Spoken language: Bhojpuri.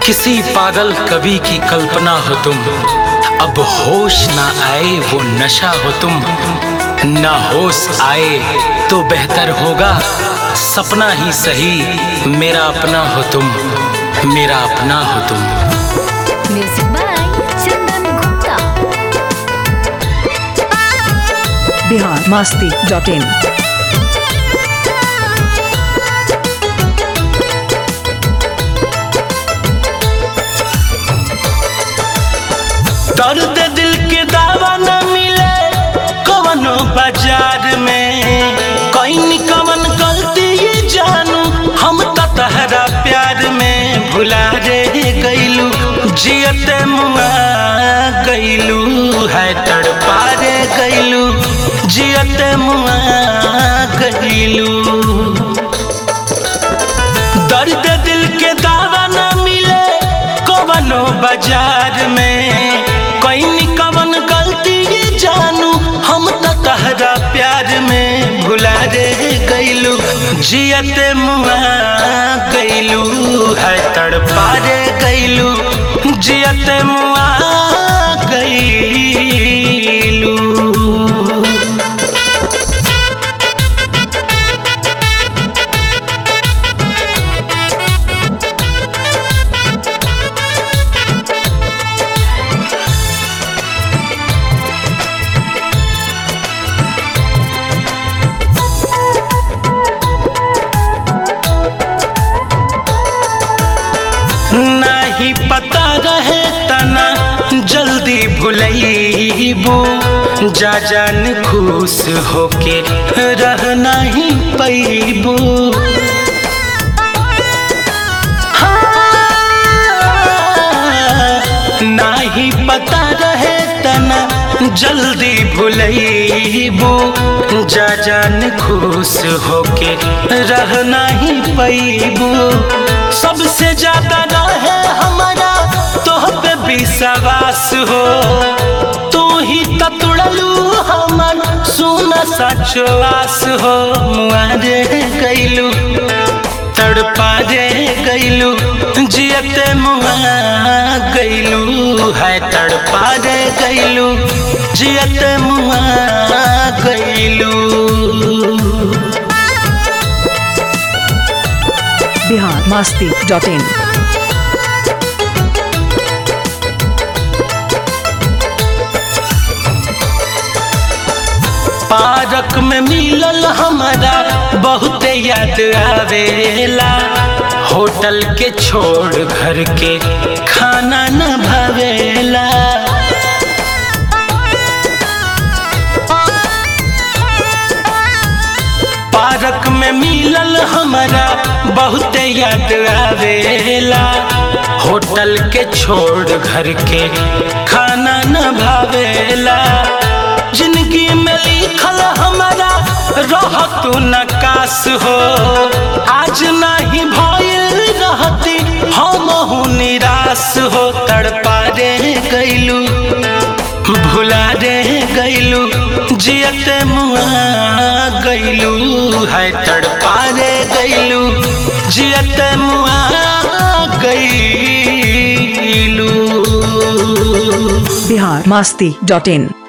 किसी पागल कवि की कल्पना हो तुम अब होश ना आए वो नशा हो तुम ना होश आए तो बेहतर होगा सपना ही सही मेरा अपना हो तुम मेरा अपना हो तुम Music by Chandan Gupta. Bihar Masti dot in दर्द दिल के दावा न मिले कवनो बाजार में कहीं कवन गलती ये जानू हम तो तहरा प्यार में भुला रे गईलू जियते मुआ गईलू है तड़पा रे गईलू जियते मुआ गईलू दर्द दिल के दावा न मिले कवनो बाजार में कहीं कवन गलती ये जानू हम तो तहरा प्यार में भुला रे गईलू जियते मुआ गईलू है तड़पा रे गईलू जियते मुआ गईलू नहीं पता रहे तना जल्दी भुलैबू जा जान खुश होके रह नहीं पैबू नहीं पता रहे तना जल्दी भुलैबू जा जान खुश होके रह नहीं पैबू सबसे ज्यादा रहे हमारा तोह पे विश्वास हो तू ही तो तुड़लू हमर सुना सचवास हो मुआरे गईलू तड़पा रे गईलू जियते मुआ गईलू है तड़पा रे गईलू जियते मुआ गईलू Bihar Masti dot in park में मिलल हमारा बहुत याद आवेला होटल के छोड़ घर के खाना न भावेला पार्क में मिलल हमारा बहुत याद आवेला होटल के छोड़ घर के खाना न भावेला जिंदगी में लिखल हमारा रह तू नकाश हो आज नहीं भइल रहती हम निराश हो तड़पा रे गईलू भुला रे गईलू जियते मुआ गईलू है तड़पा रे गईलू जियते मुआ गईलू बिहार मास्ती डॉट इन